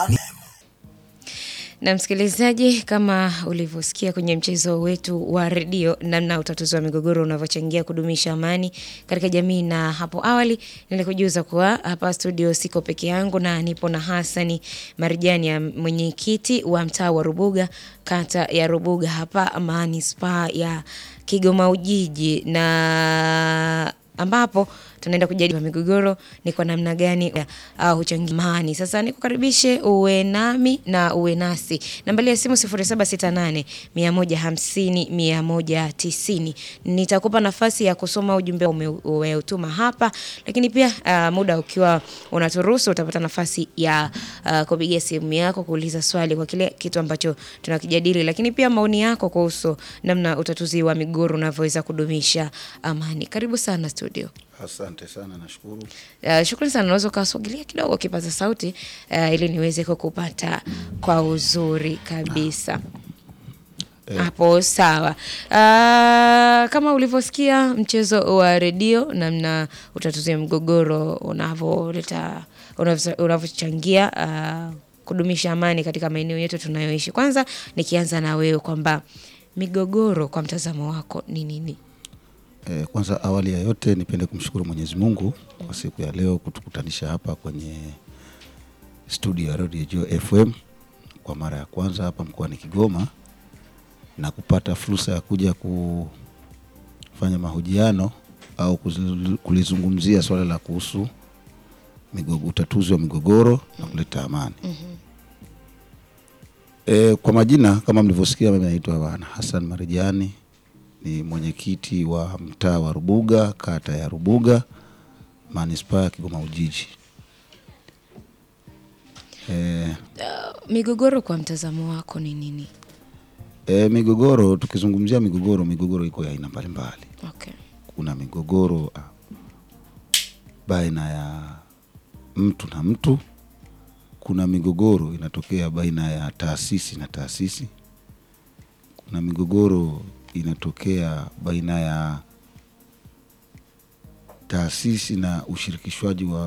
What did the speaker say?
Na msikilizaji, kama ulivyosikia kwenye mchezo wetu wa redio, namna utatuzi wa migogoro unavyochangia kudumisha amani katika jamii, na hapo awali nilikujuza kuwa hapa studio siko peke yangu na nipo na Hasani Marijani, ya mwenyekiti wa mtaa wa Rubuga, kata ya Rubuga hapa manispaa ya Kigoma Ujiji, na ambapo tunaenda kujadili migogoro ni kwa namna gani uh, huchangia amani. Sasa nikukaribishe uwe nami na uwe nasi. Nambari ya simu 0768 150 190. Nitakupa nafasi ya kusoma ujumbe umeutuma hapa, lakini pia uh, muda ukiwa unaturuhusu utapata nafasi ya uh, kupigia simu yako kuuliza swali kwa kile kitu ambacho tunakijadili, lakini pia maoni yako kuhusu namna utatuzi wa migogoro unavyoweza kudumisha amani. Karibu sana studio. Asante sana, nashukuru. Uh, shukrani sana. Unaweza ukaswagilia kidogo kipaza sauti uh, ili niweze kukupata kwa uzuri kabisa hapo. Sawa. Uh, kama ulivyosikia mchezo wa redio, namna utatuzi mgogoro unavyoleta unavyochangia uh, kudumisha amani katika maeneo yetu tunayoishi. Kwanza nikianza na wewe kwamba migogoro kwa mtazamo wako ni nini? Eh, kwanza awali ya yote nipende kumshukuru Mwenyezi Mungu kwa siku ya leo kutukutanisha hapa kwenye studio ya Radio Joy FM kwa mara ya kwanza hapa mkoani Kigoma na kupata fursa ya kuja kufanya mahojiano au kulizungumzia swala la kuhusu migogo, utatuzi wa migogoro na kuleta amani. Eh, kwa majina kama mlivyosikia, mimi naitwa Bwana Hassan Marijani ni mwenyekiti wa mtaa wa Rubuga, kata ya Rubuga, manispaa ya Kigoma Ujiji. E, Uh, migogoro kwa mtazamo wako ni nini? e, migogoro, tukizungumzia migogoro, migogoro iko ya aina mbalimbali. Okay. Kuna migogoro ah, baina ya mtu na mtu. Kuna migogoro inatokea baina ya taasisi na taasisi. Kuna migogoro inatokea baina ya taasisi na ushirikishwaji wa